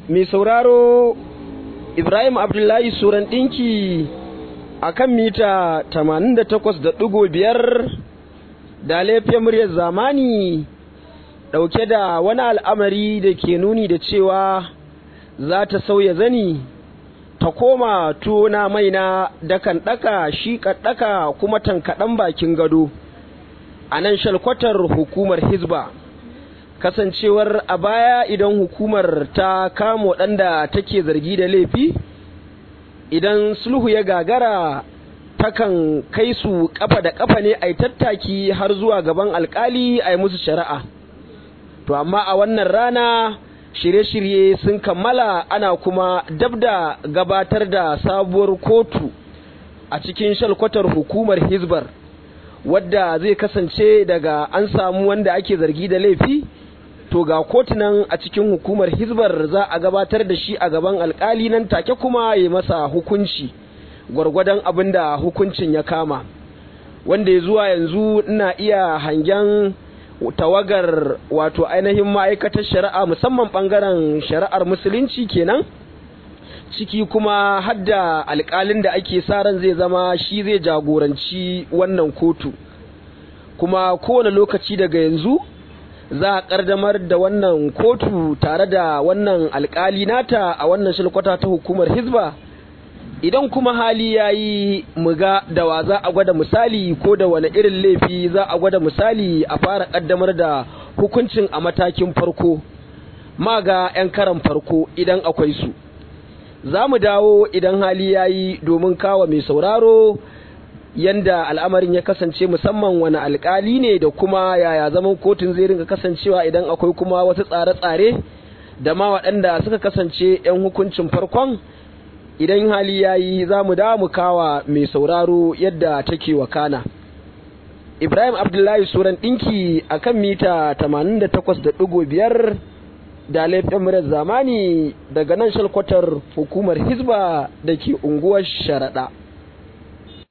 mai sauraro Ibrahim Abdullahi Suran ɗinki a kan mita 88.5 da laifin muryar zamani ɗauke da wani al'amari da ke nuni da cewa za ta sauya zani ta koma tona maina dakan ɗaka shi ɗaka kuma tankaɗan bakin gado a nan shalkwatar hukumar Hizba. kasancewar a baya idan hukumar ta kama waɗanda take zargi da laifi idan sulhu ya gagara takan kai su kafa da kafa ne a tattaki har zuwa gaban alkali a yi musu shari'a to amma a wannan rana shirye-shirye sun kammala ana kuma dab da gabatar da sabuwar kotu a cikin shalkwatar hukumar hizbar wadda zai kasance daga an samu wanda ake zargi da laifi to ga kotunan a cikin hukumar hizbar za a gabatar da shi a gaban alkali nan take kuma ya masa hukunci gwargwadon abin da hukuncin ya kama wanda ya zuwa yanzu ina iya hangen tawagar wato ainihin ma'aikatar shari'a musamman bangaren shari'ar musulunci kenan ciki kuma hadda alkalin da ake sa ran zai zama shi zai jagoranci wannan kotu kuma kowane lokaci daga yanzu za a ƙaddamar da wannan kotu tare da wannan alkali nata a wannan shilkwata ta hukumar hizba idan kuma hali ya yi muga da wa za a gwada misali ko da wani irin laifi za a gwada misali a fara ƙaddamar da hukuncin a matakin farko ma ga 'yan karan farko idan akwai su za mu dawo idan hali ya yi domin kawo mai sauraro yanda al'amarin ya kasance musamman wani alkali ne da kuma yaya zaman kotun zai ringa kasancewa idan akwai kuma wasu tsare-tsare da ma waɗanda suka kasance 'yan hukuncin farkon idan hali ya yi za mu da mu kawa mai sauraro yadda take wakana ibrahim abdullahi suran ɗinki a kan mita 88.5 da laifin murar zamani daga nan shalkwatar hukumar hizba da ke unguwar sharaɗa